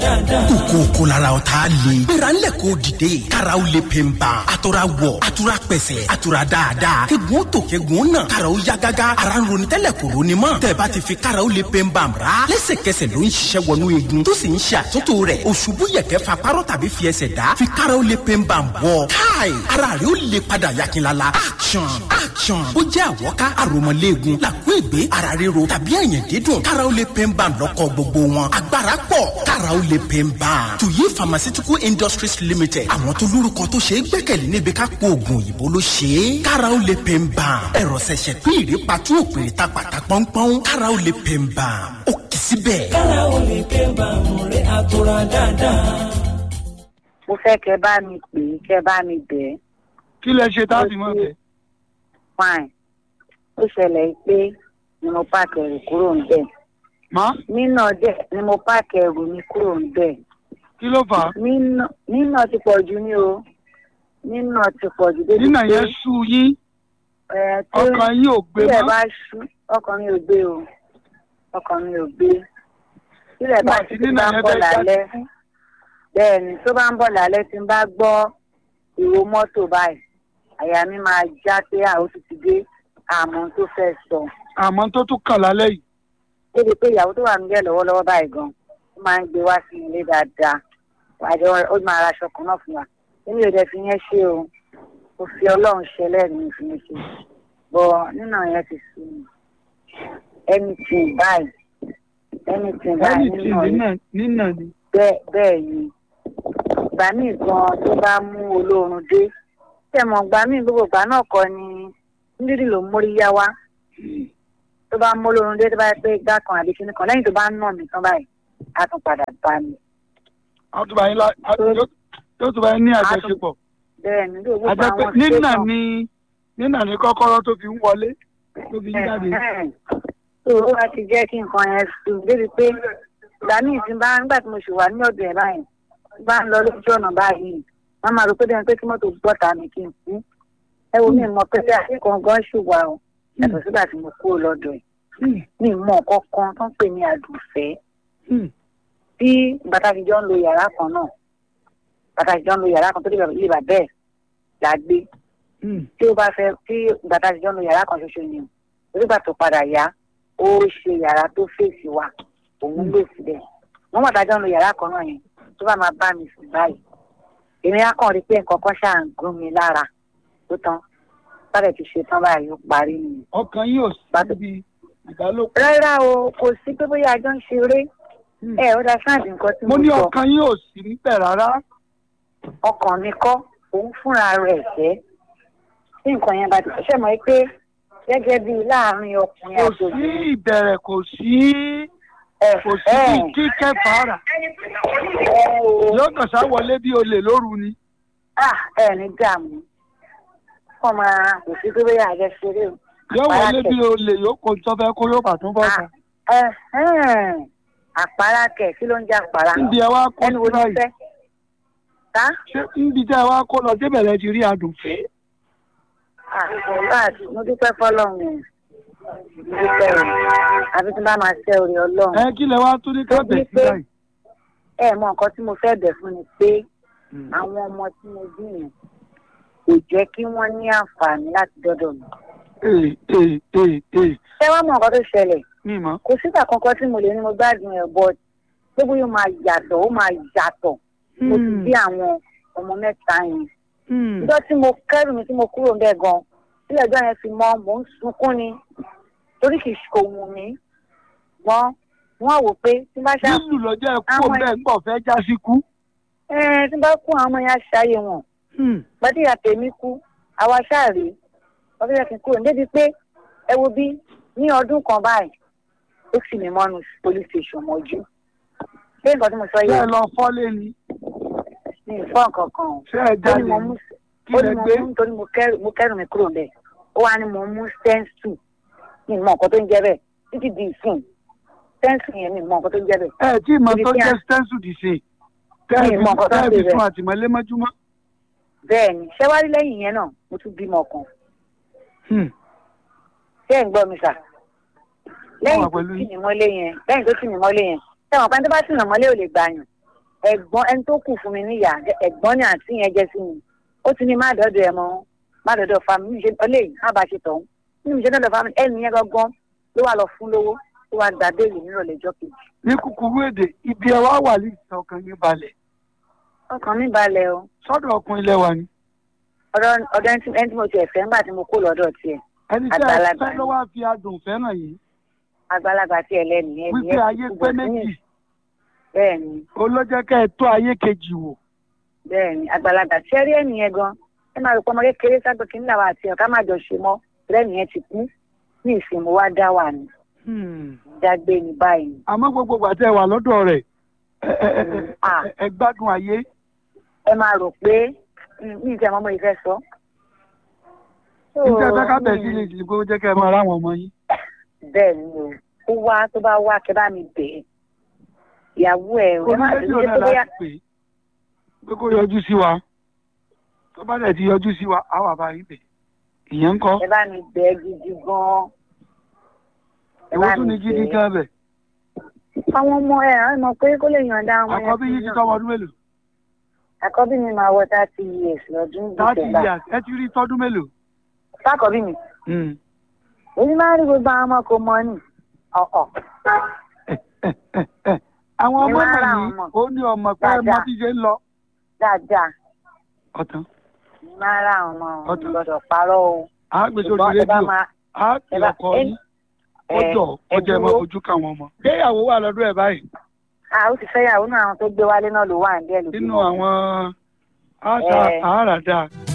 kókó lára ọ̀tá le. gbéra ńlẹ̀ kó dìde. karaw le pe n ban. a tora wọ̀ a tora pẹ̀sẹ̀ a tora dáadáa. kegun tó kegun nà. karaw ya gágá. ara ń ronú tẹ́lẹ̀ kò ronú mọ́. tẹ̀bá ti fi karaw le pe n ban ra. lẹ́sẹ̀kẹsẹ̀ ló ń ṣiṣẹ́ wọnú igun. tó sì ń ṣe àtúntò rẹ̀. òṣùbù yẹ̀kẹ́ fa párọ̀ tàbí fi ẹsẹ̀ dá. fi karaw le pe n ban bọ̀. káì ara rẹ̀ ó le padà yakinlala. action action. ó jẹ́ àwọ̀ká àròmọ̀léegun. làkú ègbé ara ríro tàbí ẹ̀yìn dídùn. karaw le pe n ban lọ́kọ̀ gbogbo wọn. agbára pọ̀ karaw le pe n ban. tuyi pharmaceutical industries limited. àwọn tó lórúkọ tó ṣe é gbẹ́kẹ̀lé níbi ká po oògùn òyìnbó ló ṣe é. karaw le pe n ban. ẹ̀rọ ṣẹ̀ṣẹ̀ pín ìrè patú òpèrè ta pàtà pọ́npọ́n. karaw le pe n ban. ó kì í síbẹ̀. karaw le pe n ban mo rí àtúrà dáadáa. mo fẹ́ kẹ́ bá mi pè é kẹ́ bá mi bẹ̀ ẹ́ kí lẹ ṣe táàbì mọ́ bẹ́ẹ̀. fine ó ṣẹlẹ̀ pé ni mo páàkì ẹrù kúrò ń bẹ̀ má nínà dẹ̀ ni mo páàkì ẹrù mi kúrò ń bẹ̀ kí ló fà á. nínà nínà ti pọ̀ jù ní o nínà ti pọ̀ jù débi nínà pé yẹn sú yín ẹ̀ tí ọkàn yín ò gbé tílẹ̀ mọ́. bá ṣú ọkàn mi ò gbé o ọkàn mi ò gbé tílẹ̀ bá Nígbà tí ṣú tí nínà bá ń yẹn bọ̀ fẹ́ jáde lálẹ́ fún. bẹ́ẹ̀ ni tó bá ń bọ̀ lálẹ́ tí n bá gbọ́ ìró mọ́tò báyìí àyà mi máa já pé àwọn ti ti dé àmọ́ tó fẹ́ sọ àmọ́ tó tún kàn lálẹ́ yìí. débi pé ìyàwó tó wà nílẹ̀ lọ́wọ́lọ́wọ́ báyìí gan ó máa ń gbé wá sí ilé dáadáa àjọ ó máa ra aṣọ kan náà fún wa èmi ò dẹ̀ fi yẹn ṣe o ó fi ọlọ́run ṣe lẹ́ẹ̀mí fi yẹn ṣe bọ̀ nínú yẹn ti sùn mí anything báyìí anything báyìí lẹ́yìn tí nínú yẹn nínà nínà ni. bẹ́ẹ̀ bẹ́ẹ̀ ni ìgbà míì gan tó bá mú olóorun dé tẹ̀mọ̀ ìgbà míì gbogbo ìgbà náà kọ́ ni nídìrí ló ń mórí yá wá tó bá mú olóorun dé tó bá yẹ pé igbá kan àbí kíní kan lẹ́yìn tó bá ń nà mí tán báyìí á tún padà bá mi. a tún bá yín lá- a- yóò yóò tún bá yín ní àjọṣepọ̀. bẹ́ẹ̀ ni gbogbo àjẹ́ pé àwọn nínà station- ni nínà ni kọ́kọ́rọ́ tó fi ń wọlé tó fi ń jáde. tó o bá ti jẹ́ kí nǹkan yẹn sùn débi pé ìgbà míì tí n bá nígbà tí mo ṣì wà ní ọ̀dọ̀ ẹ̀ báyìí tí n bá ń lọ lójú ọ̀nà báyìí wọ́n máa rò pé bẹ́ẹ̀ pé kí mọ́tò gbọ́ta mi kí n kú ẹ wo mi mọ̀ pé bí akẹ́kọ̀ọ́ gan ṣùgbà o yàtọ̀ sígbà tí mo kúrò lọ́dọ̀ ẹ̀ mi mọ̀ kankan tó ń pè ní àdùfẹ́ Hmm. bí bàtà fi jọ ń lo yàrá kan náà bàtà fi jọ ń lo yàrá kan tó dé ilé bàbá ẹ̀ là gbé Hmm. tí ó bá fẹ́ tí bàtà fi jọ ń lo yàrá kan ṣoṣo ni o nígbà tó padà yá ó ṣe yàrá tó fèsì wa òun lè síbẹ̀ wọ́n bàtà jọ ń lo yàrá kan náà yẹn tó bá máa bá mi sùn báyìí èmi á kàn rí pé nǹkan kan ṣáà ń gún mi lára tó tán sáré ti ṣe tán báyìí ó parí nìyẹn. ọkàn yín ò sí Bàtà- níbi ìbálòpọ̀. rárá o kò sí pé bóyá àjọ ń ṣeré Hmm. ẹ ó dá sáàdì nǹkan tí mo mo ní sọ ọkàn yín ò sí níbẹ̀ rárá. ọkàn mi kọ́ òun fúnra rẹ̀ jẹ́ tí nǹkan yẹn bá ti ṣe mọ́ pé gẹ́gẹ́ bíi láàárín ọkùnrin kò àti sí obìnrin ìbẹ̀rẹ̀ kò sí ẹ kò sí ẹ bí kíkẹ́ fàárà ẹ o yóò kàn sá wọlé bí olè lóru ni. ah ẹ ní dààmú kọ́ máa kò sí pé bóyá àjọ ṣeré o. yóò Àpárá wọlé kẹ̀. bí olè yóò kó tó fẹ́ kó yóò bà tún bọ̀ tán. ẹ ẹn, àpárá kẹ̀ kí ló ń jẹ́ àpárá níbi ẹ wá kó ẹnu wo sí ni báyìí fẹ́ ká ṣé níbi tẹ́ ẹ wá kó lọ débẹ̀ lẹ ti rí adùn fẹ́. àti mo dúpẹ́ fọlọ́run o. mo dúpẹ́ o àbí tí n bá máa ṣe orí ọlọ́run. ẹ kí lẹ wá tún ní kábẹ̀ sí pé- báyìí. ẹ mọ nǹkan tí mo fẹ́ bẹ̀ fún ni pé àwọn ọmọ tí mo bí yẹn kò jẹ́ kí wọ́n ní àǹfààní láti dọ́dọ̀ mi. ee ee ee ee ṣé wàá mọ nǹkan tó ṣẹlẹ̀ mi mọ̀. kò sígbà kankan tí mo lè ní mo gbádùn ẹ̀ bọ́ gbogbo yóò máa yàtọ̀ ó máa yàtọ̀ mo ti bí àwọn ọmọ mẹ́ta yẹn. ìjọ tí mo kẹ́rù mi tí mo kúrò ńbẹ̀ gan sílẹ̀ ọjọ́ yẹn fi mọ́ mò ń sunkún ni torí kì í ṣe òun mi gbọ́n wọ́n wò pé tí n bá ṣá lílù lọ́jọ́ ẹ kú Àwọn- bẹ́ẹ̀ ń bọ̀ fẹ́ já sí kú. ẹ tí n bá kú àwọn ọmọ yẹn á ṣayé wọn gbadéyà tèmi kú àwa ṣáàrí ọdún yẹn kì í kúrò débi pé ẹ wo bí ní ọdún kan báyìí ó sì mí mọ́nu police station mọ́jú ṣé nǹkan tí mo sọ ṣé ẹ yìí lọ fọ́lé ni ní ìfọ́ nǹkan kan o ṣé ẹ ó jáde ní mo ni mú kí ó lẹ ní mo gbé. mú nítorí mo kẹ́rù mo kẹ́rù mi kúrò bẹ́ẹ̀ ó wá ní mo mú stencil ní ìmọ̀ nǹkan tó ń jẹ́ bẹ́ẹ̀ títí di ìsìn stencil yẹn ní ìmọ̀ nǹkan tó ń jẹ́ bẹ́ẹ̀ ẹ tí ìmọ̀ Ibi tó tí a- jẹ́ stencil dì sí. Mi ì mọ nǹkan tó ń tẹ́ẹ̀bì ṣe bẹ́ẹ̀. fún àtìmọ́lé mọ́júmọ́. bẹ́ẹ̀ ni ṣé wá rí lẹ́yìn yẹn náà mo tún bímọ kan ṣé ẹ̀ ń gbọ́ mi sà lẹ́yìn wà tó pẹ̀lú tì yín. mí mọ́lé yẹn lẹ́yìn tó tì mí mọ́lé yẹn sẹ́wọ̀n pẹ́ńtẹ́ bá tì mí mọ́lé ò lè gbà yàn ẹ̀gbọ́n ẹni tó kù fún mi níyà ẹ̀gbọ́n ní àǹtí yẹn jẹ́ sí mi ó ti ní má dọ́dọ̀ ẹ̀ mọ́ má dọ́dọ̀ family ṣe ọlẹ́yìn má bàa ṣe tọ̀hún nínú ìṣẹ́ dọ́dọ̀ family ẹni yẹn gangan ló wà lọ fún lówó ló wà gba béèlì nírọ̀lẹ́ ọjọ́ kejì. ní kúkúrú èdè ibi ẹ wá wà lẹ́yìn ọkàn yín balẹ̀ ọkàn mi balẹ̀ o sọ́dọ̀ ọkùnrin ilẹ̀ wa ni ọ̀dọ̀ ọ̀dọ̀ ẹni tí ẹni tí mo tiẹ̀ fẹ́ ńgbà tí mo kó lọ́dọ̀ tiẹ̀ ẹni tí ẹ Àgbàlagbà fẹ́ ló wá fi adùn fẹ́ràn yìí àgbàlagbà tiẹ̀ lẹ́nu yẹn wípé ayé pé méjì bẹ́ẹ̀ ni olójẹ́ kẹ́ ẹ tó ayé kejì wò bẹ́ẹ̀ ni àgbàlagbà tí ẹ rí ẹ̀nì yẹn gan ẹ máa rò pé ọmọ kékeré sábẹ́ kí nílà wa àti ọ̀ká má jọ ṣe mọ́ lẹ́nu yẹn ti kú ní ìsìn mo wá dá wà ní dágbé ní báyìí àmọ́ gbogbo ìgbà tẹ́ ẹ wà lọ́dọ̀ rẹ̀ ẹ- ẹ- ẹ- ẹ- Ah. ẹ gbádùn ayé ẹ máa rò pé ní ìtẹ̀ ọmọ ìfẹ́ sọ. níta ẹgbẹ́ kábẹ̀ sí lè dìbò jẹ́ kẹ́ ẹ máa ráwọn ọmọ yín bẹ́ẹ̀ ni o ó wá tó bá wá kẹ́ bá mi bẹ̀ ẹ́ ìyàwó ẹ̀ ẹ má orí ṣe rédíò ṣe náà tó bóyá láti pè é pé kó yọjú sí wa tó bá dẹ̀ ti yọjú sí wa á wà bá yín bẹ̀ ìyẹn ń kọ́ ẹ bá mi bẹ̀ ẹ́ gidi gan-an. Ẹ ìwọ bá tún mi ní gidi bẹ̀ ẹ́. gan bẹ̀ àwọn ọmọ ẹ̀ ẹ̀ mọ̀ pé kó lè yànda ọmọ yẹn àkọ́bí sí yín ti náà. tọ́mọ ọdún mélòó àkọ́bí mi máa wọ thirty years lọ́dún thirty December. years ẹ ti rí tọ́dún mélòó. sákọ̀bí mi Hmm. èyí máa ń rí gbogbo àwọn ọmọ kò mọ ni ọ̀ọ̀ àwọn ọmọ Ìwà ara náà àwọn ní ọmọ. ó ní ọmọ pé ọmọ Dáadáa. tí ṣe ń lọ dáadáa ọ̀tán èyí máa ń rà àwọn ọmọ Ọ̀tún. gbọ́dọ̀ parọ́ o. á gbé sórí Ṣùgbọ́n ẹ bá rédíò máa á pè ẹ bá- ọkọ ẹ- yín ẹ- ọjọ́ ẹ ọjọ́ ẹ máa dúró. fojú káwọn ọmọ. gbéyàwó wà lọ́dún ẹ̀ báyìí a ó ti fẹ́yàwó náà àwọn tó gbé wálé náà ló wà ní díẹ̀ lójú nínú wọn. àwọn àṣà Ẹ. àràdà